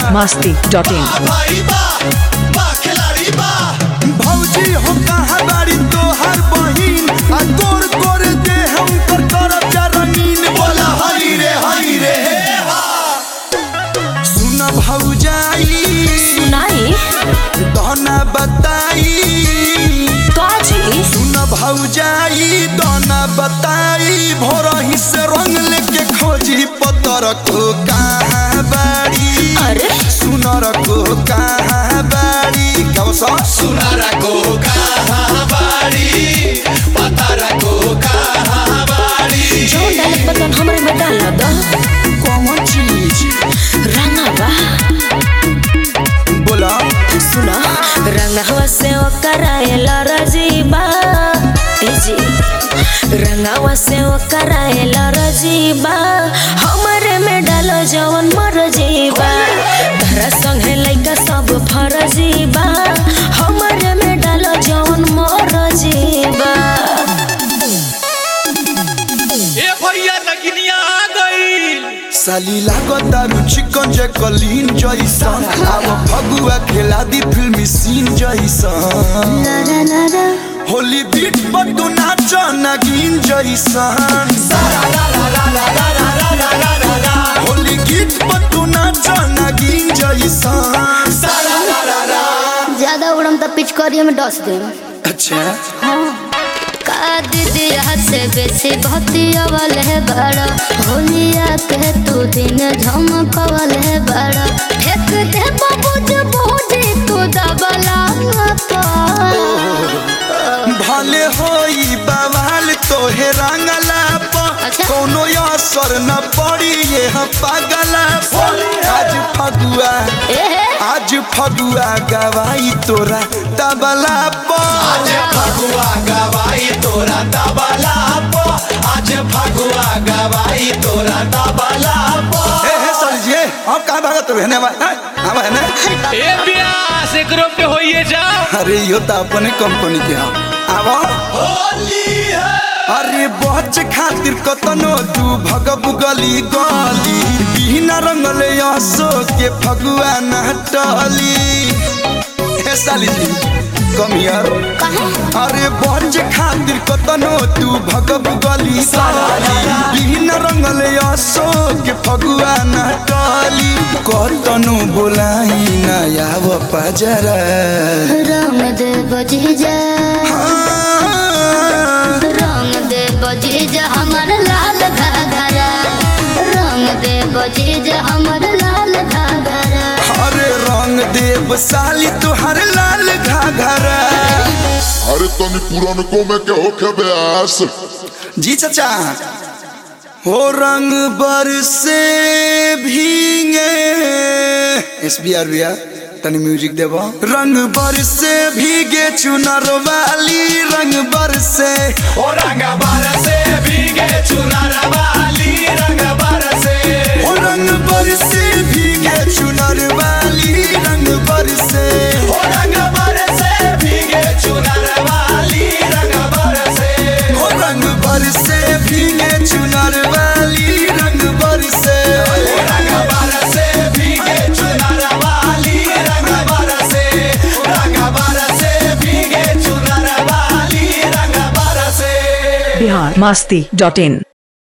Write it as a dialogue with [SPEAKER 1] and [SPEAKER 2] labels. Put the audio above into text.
[SPEAKER 1] masti dot in.
[SPEAKER 2] भाई बा बा खिलाड़ी बा
[SPEAKER 3] भौजी हो कहाँ बाड़ी तोहर बहिन आ तोर कर दे हम कर करब जरमीन
[SPEAKER 2] बोला हरी रे हरी रे हे हा
[SPEAKER 3] सुन भौजाई
[SPEAKER 4] सुनाई
[SPEAKER 3] दहना बताई
[SPEAKER 4] काजी
[SPEAKER 3] सुन भौजाई दहना बताई भोरही से रंग लेके खोजी पतर को कहाँ बाड़ी
[SPEAKER 4] अरे
[SPEAKER 3] सुनर को कहाँ बाड़ी कब सा
[SPEAKER 2] सुनारा को कहाँ बाड़ी पतारा को कहाँ बाड़ी
[SPEAKER 4] जो डालत बतन हमरे में डाल द
[SPEAKER 3] कौन चीज
[SPEAKER 4] रंगा बा
[SPEAKER 3] बोला
[SPEAKER 4] सुना रंगवा से ओकराएला रजीबा ए जी रंगवा से ओकराएला रजीबा हमरे में डालो जवन मर जीबा तहरा संगे लइका सब फरजीबा हमरे में डालो जवन मर जीबा
[SPEAKER 5] ए भैया नगिनिया आ गई
[SPEAKER 3] साली लागता चिकन जे कलीन जैसन अब फगुआ खेला दी फिल्मी सीन जैसन होली बीट पर तू नाच नगीन जैसन होली गीत पर तू नाच नगीन जैसन
[SPEAKER 6] ज्यादा उड़म तो पिचकारी में डस दे
[SPEAKER 3] अच्छा
[SPEAKER 6] का दीदी हाथ से बेसी भक्ति अवल है बड़ा होलिया के तू दिन झमकवल है बड़ा फेंक दे बाबू जो बूझी तू दबला
[SPEAKER 3] भले होई बवाल तोहे रंगला पर
[SPEAKER 6] अच्छा।
[SPEAKER 3] कोनो असर न पड़ी ये हम पागला पर आज फगुआ आज फगुआ गवाई तोरा तबला पर
[SPEAKER 2] आज फगुआ गवाई तोरा तबला पो आज फगुआ गवाई तोरा तबला पो
[SPEAKER 3] ए हे सर जी हम कहाँ भागत रहने वाला हम है ना
[SPEAKER 5] ए ब्यास एकरो पे होइए जा
[SPEAKER 3] अरे यो तो अपने कंपनी के हम आवा
[SPEAKER 2] होली है
[SPEAKER 3] अरे बच खातिर कतनो तू भगब गली गली बिना रंगले असो के फगुआ नटली हे साली जी कम हियर अरे बच खातिर कतनो तू भगब गली गली बिना रंगले असो के फगुआ नटली कतनो बोलाई ना आव पजरा
[SPEAKER 6] रंग दे बजी जा रंग दे बजी जा हमर लाल घाघरा रंग दे बजी जा हमर लाल घाघरा
[SPEAKER 3] अरे रंग देव साली तुहर लाल घाघरा
[SPEAKER 7] अरे तनी पुरनको में के होखे ब्यास
[SPEAKER 3] जी चाचा हो रंग बरसे भीगे एस बी आर भैया तनी म्यूजिक देबो रंग बरसे भीगे चुनर वाली रंग बरसे
[SPEAKER 2] ओ रंग बरसे भीगे चुनर वाली रंग बरसे
[SPEAKER 3] हो रंग बरसे भीगे चुनर वाली रंग बरसे
[SPEAKER 2] ओ रंग बरसे भीगे चुनर वाली रंग बरसे
[SPEAKER 3] हो रंग बरसे भीगे चुनर वाली रंग बरसे
[SPEAKER 2] रंग बरसे भीगे चुनर वाली रंग बरसे रंग बरसे भीगे चुनर वाली रंग बरसे
[SPEAKER 1] Bihar masti dot in.